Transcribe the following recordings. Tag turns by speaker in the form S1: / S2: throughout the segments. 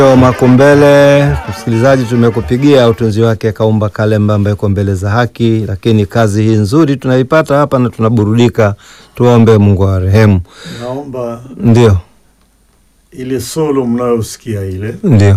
S1: Makumbele, msikilizaji, tumekupigia utunzi wake Kaumba Kalemba ambaye yuko mbele za haki, lakini kazi hii nzuri tunaipata hapa na tunaburudika. Tuombe Mungu wa rehemu.
S2: Naomba
S1: Ndio,
S2: ile solo mnayosikia ile,
S1: ndio,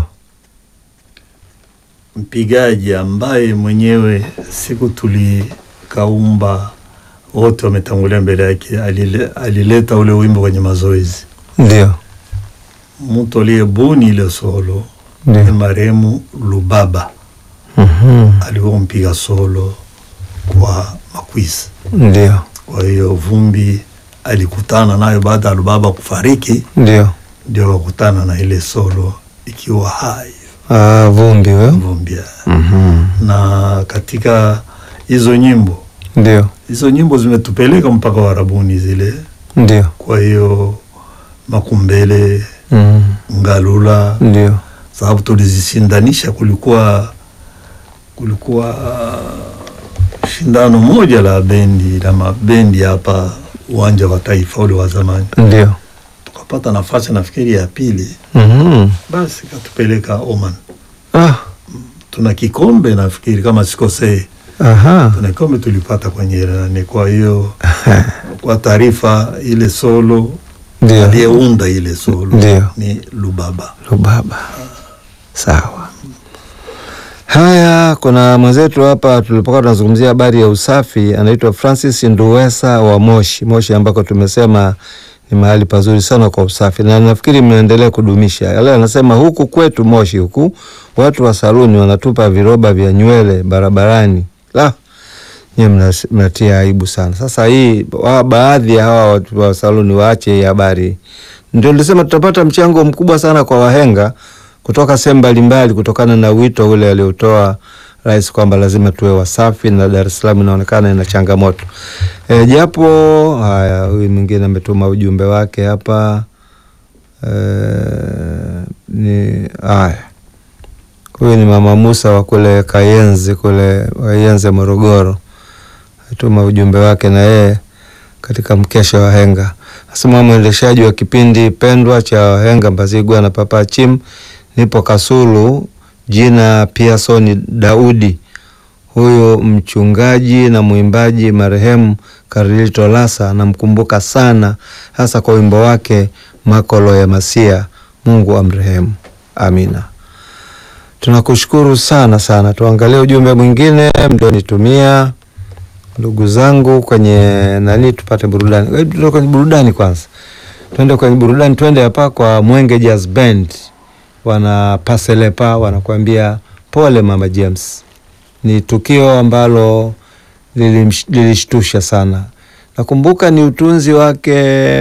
S2: mpigaji ambaye mwenyewe siku tulikaumba wote wametangulia mbele yake, alile, alileta ule wimbo kwenye mazoezi.
S1: ndio,
S2: Mtu aliyebuni ile solo ni
S1: ndio.
S2: marehemu Lubaba,
S1: Mhm.
S2: alikuwa mpiga solo kwa Makwisi.
S1: Ndio,
S2: Kwa hiyo Vumbi alikutana nayo baada ya Lubaba kufariki,
S1: ndio.
S2: ndio wakutana na ile solo ikiwa hai
S1: Ah, Vumbi wewe.
S2: Vumbi.
S1: Mhm.
S2: Na katika hizo nyimbo
S1: Ndio,
S2: hizo nyimbo zimetupeleka mpaka Warabuni zile.
S1: ndio.
S2: Kwa hiyo Makumbele,
S1: Mhm.
S2: Ngalula,
S1: Ndio,
S2: sababu tulizisindanisha. Kulikuwa kulikuwa uh, shindano moja la bendi la mabendi hapa uwanja wa Taifa ule wa zamani,
S1: ndio.
S2: tukapata nafasi nafikiri ya pili,
S1: Mhm.
S2: basi katupeleka Oman.
S1: Ah,
S2: Tuna kikombe nafikiri kama sikosei,
S1: aha.
S2: tuna kikombe tulipata kwenye ile nani. Kwa hiyo kwa taarifa, ile solo
S1: Ndio.
S2: aliyeunda ile solo
S1: Ndio.
S2: ni Lubaba.
S1: Lubaba. Sawa. Haya, kuna mwenzetu hapa tulipokuwa tunazungumzia habari ya usafi, anaitwa Francis Nduwesa wa Moshi. Moshi ambako tumesema ni mahali pazuri sana kwa usafi, na nafikiri mnaendelea kudumisha yale. Anasema huku kwetu Moshi huku watu wa saluni wanatupa viroba vya nywele barabarani. La, nyie mnas- mnatia aibu sana. Sasa hii wa, baadhi ya hawa watu wa saluni waache hii habari. Ndio nilisema tutapata mchango mkubwa sana kwa wahenga kutoka sehemu mbalimbali, kutokana na wito ule aliotoa rais kwamba lazima tuwe wasafi, na Dar es Salaam inaonekana ina changamoto e, japo haya. Huyu mwingine ametuma ujumbe wake hapa e, ni haya Huyu ni mama Musa wa kule Kayenzi kule Kayenze Morogoro, atuma ujumbe wake na yeye katika mkesha wa henga. Nasema mwendeshaji wa kipindi pendwa cha wahenga Mbazigwa na Papa Chim, nipo Kasulu, jina Pearson Daudi. Huyu mchungaji na mwimbaji marehemu Karilito Lasa namkumbuka sana, hasa kwa wimbo wake Makolo ya Masia. Mungu amrehemu, amina. Tunakushukuru sana sana. Tuangalie ujumbe mwingine mlionitumia ndugu zangu kwenye nani, tupate burudani. Eh, tuende kwenye burudani kwanza, twende kwenye burudani, twende hapa kwa Mwenge Jazz Band, wana paselepa wanakuambia pole mama James. Ni tukio ambalo lilimsh- lilishtusha sana. Nakumbuka ni utunzi wake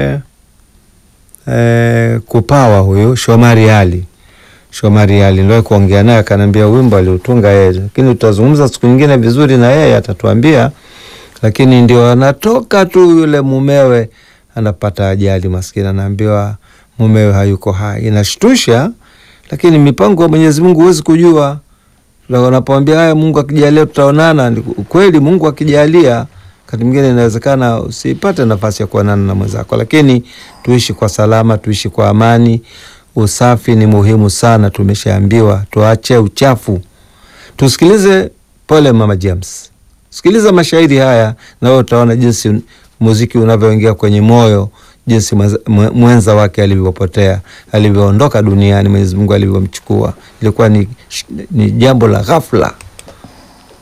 S1: eh, kupawa huyu Shomari Ali Shomari Ali ndio kuongea naye akaniambia wimbo aliutunga yeye, lakini tutazungumza siku nyingine vizuri na yeye atatuambia. Lakini ndio anatoka tu yule mumewe anapata ajali, maskini anaambiwa mumewe hayuko hai. Inashtusha, lakini mipango ya Mwenyezi Mungu huwezi kujua. Na Wanapoambia haya, Mungu akijalia tutaonana, ni kweli. Mungu akijalia, wakati mwingine inawezekana usipate nafasi ya kuonana na mwenzako, lakini tuishi kwa salama, tuishi kwa amani. Usafi ni muhimu sana, tumeshaambiwa tuache uchafu. Tusikilize pole mama James, sikiliza mashairi haya na wewe utaona jinsi muziki unavyoingia kwenye moyo, jinsi mwenza- mwe- mwenza wake alivyopotea, alivyoondoka duniani, Mwenyezi Mungu alivyomchukua. Ilikuwa ni, ni jambo la ghafla.